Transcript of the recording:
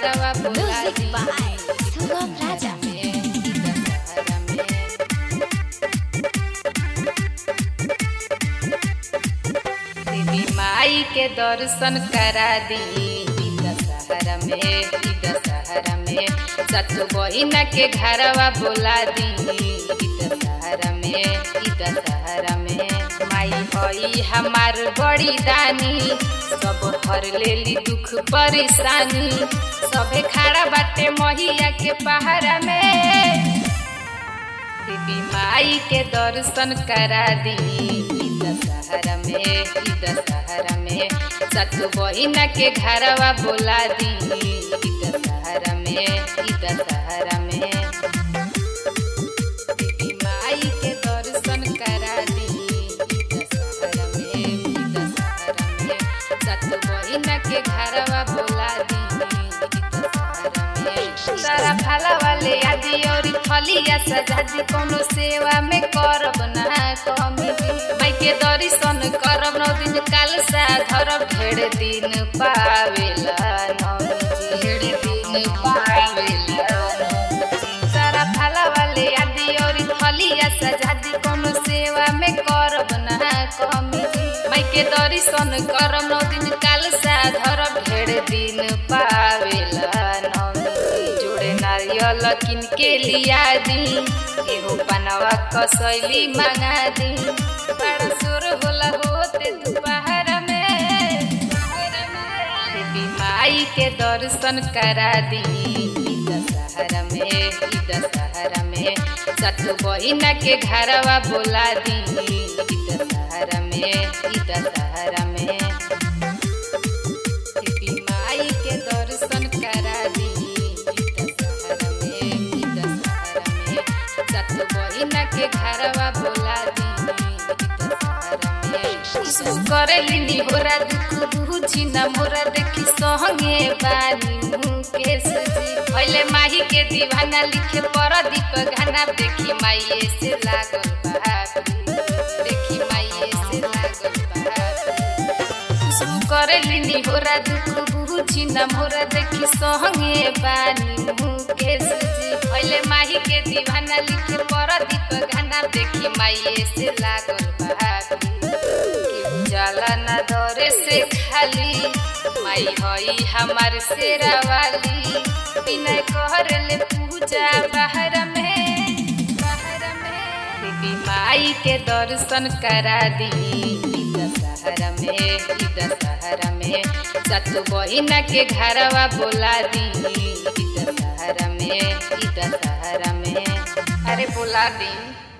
घरवा बोला Music the by Sugam Raja. Dussehra में देवी माई के दर्शन करा दी ई दशहरा में ई दशहरा में सत बहिना के घरवा बोला दी ई दशहरा में ई दशहरा में माई हई हमार बड़ी दानी सब हर लेली दुख परेशानी सभे खड़ा बाटे महिया के पहाड़ा में देवी माई के दर्शन करा दी ई दशहरा में ई दशहरा में सत बहिना के घरवा बोला दी ई दशहरा में ई दशहरा में देवी माई के दर्शन करा दी ई दशहरा में ई दशहरा में सत बहिना के घरवा बोला दी ई दशहरा में सारा फला वाले आदि और फलिया सजादी कोनो सेवा में करब ना कमी माई के दर्शन करब नौ दिन काल सा धरब ढेर दिन पावेला नौमी ढेर दिन पावेला सारा फला वाले आदि और फलिया सजादी कोनो सेवा में करब ना कमी माई के दर्शन करब नौ दिन काल सा धरब ढेर दिन पावेला नौमी जोड़े नारियल किन के लिया दी एहो पनवा कसैली मंगा दी बड़ा सुर होला होते दोपहर में देवी माई के दर्शन करा दी ई दशहरा में ई दशहरा में सत बहिना के घरवा बोला दी ई दशहरा में ई दशहरा में देवी माई के दर्शन करा दी ई दशहरा में ई दशहरा में सत बहिना के घरवा बोला दी ई दशहरा में सु करेली निहोरा दुख बुझी न मोरा देखी सहंगे बानी मुकेश जी पहले माही के दीवाना लिखे पर दीप गाना देखी माइये से लागल बापरी देखी माइये से लागल बापरी सु करेली निहोरा दुख बुझी न मोरा देखी सहंगे बानी मुकेश जी पहले माही के दीवाना लिखे पर दीप गाना देखी माइये से लागल बापरी केहू जाला ना दौरे से खाली माई हई हमार शेरा वाली बिना कहर ले पूजा बाहर में बाहर में देवी माई के दर्शन करा दी ई दशहरा में ई दशहरा में सत बहिना के घरवा बोला दी ई दशहरा में ई दशहरा में अरे बोला दी